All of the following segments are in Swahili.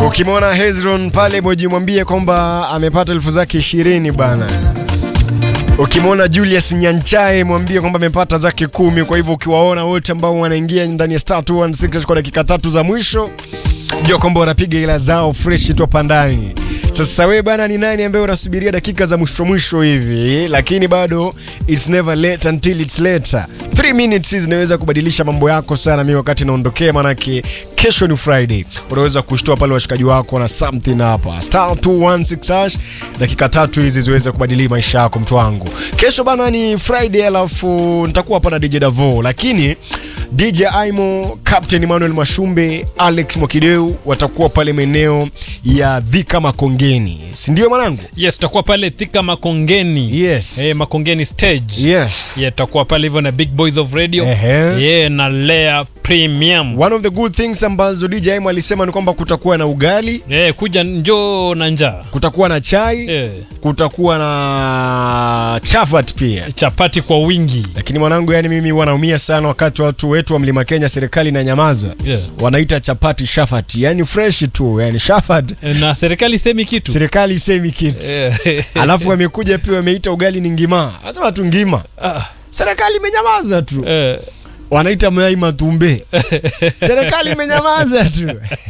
Ukimwona Hezron pale mwejimwambie kwamba amepata elfu zake ishirini bana. Ukimwona Julius Nyanchae mwambie kwamba amepata zake kumi. Kwa hivyo ukiwaona wote ambao wanaingia ndani ya star 216 kwa dakika tatu za mwisho, jua kwamba wanapiga ila zao fresh tu hapa ndani. Sasa wewe bana, ni nani ambaye unasubiria dakika za mwisho mwisho hivi, lakini bado it's never late until it's later. 3 minutes zinaweza kubadilisha mambo yako sana. Mimi wakati naondokea, manake kesho ni Friday, unaweza kushtoa pale washikaji wako na something hapa star 216 hash, dakika tatu hizi ziweze kubadili maisha yako, mtu wangu. Kesho bana ni Friday, alafu nitakuwa hapa na DJ Davo, lakini DJ Aimo, Captain Emmanuel Mashumbe, Alex Mwakideu watakuwa pale maeneo ya Dhika Makongeni, si ndio mwanangu? Yes, tutakuwa pale Thika Makongeni. Yes. Eh, Makongeni stage. Yes. Yeah, tutakuwa pale hivyo na Big Boys of Radio. Ehe. Yeah, na Lea Premium. One of the good things ambazo DJ Aimo alisema ni kwamba kutakuwa na ugali, Eh, kuja njoo na njaa. kutakuwa na chai, Eh, kutakuwa na chafat pia. chapati kwa wingi. Lakini mwanangu, yani mimi wanaumia sana wakati watu wetu wa Mlima Kenya serikali na nyamaza Yeah. wanaita chapati shafati, yani fresh tu, yani shafat. Eh, Na serikali semi kitu. Serikali isemi kitu. Eh, Alafu wamekuja pia wameita ugali ni ngima, anasema tu ngima. ah, Serikali imenyamaza tu, eh, wanaita mayai matumbe. Serikali imenyamaza tu,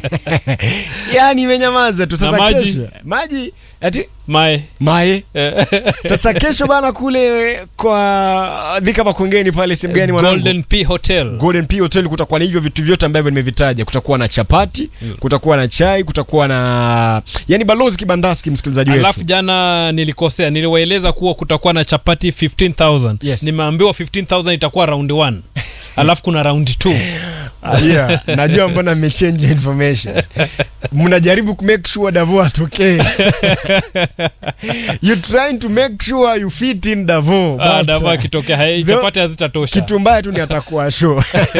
yani imenyamaza tu. Sasa Na maji? kesho maji ati mae. mae Eh, Sasa kesho bana, kule kwa Dhika Makongeni pale sehemu gani mwanangu? Golden P Hotel. Golden P Hotel kutakuwa na hivyo vitu vyote ambavyo nimevitaja. Kutakuwa na chapati, kutakuwa na chai, kutakuwa na yani balozi kibandaski, msikilizaji wetu. Alafu jana nilikosea, niliwaeleza kuwa kutakuwa na chapati 15000. Yes. Nimeambiwa 15000 itakuwa round 1. Alafu kuna round 2. Ah, yeah, najua mbona mmechange information. Mnajaribu ku make sure Davo atokee. you trying to make sure you fit in Davo. Ah, but, dava uh, akitokea hai the- chapati hazitatosha. kitu mbaya tu ni atakuwa show.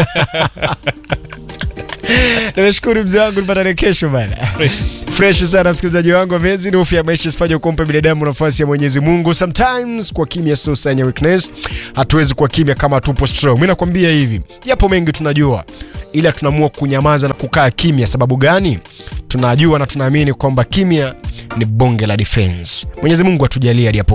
Nimeshukuru mzee wangu, nipatane kesho bana. Fresh. fresh sana msikilizaji wangu amazing hofu ya maisha isifanye kumpa binadamu nafasi ya Mwenyezi Mungu sometimes kwa kimya sio sign ya weakness hatuwezi kuwa kimya kama tupo strong mimi nakwambia hivi yapo mengi tunajua ila tunaamua kunyamaza na kukaa kimya sababu gani tunajua na tunaamini kwamba kimya ni bonge la defense Mwenyezi Mungu atujalie hadi hapo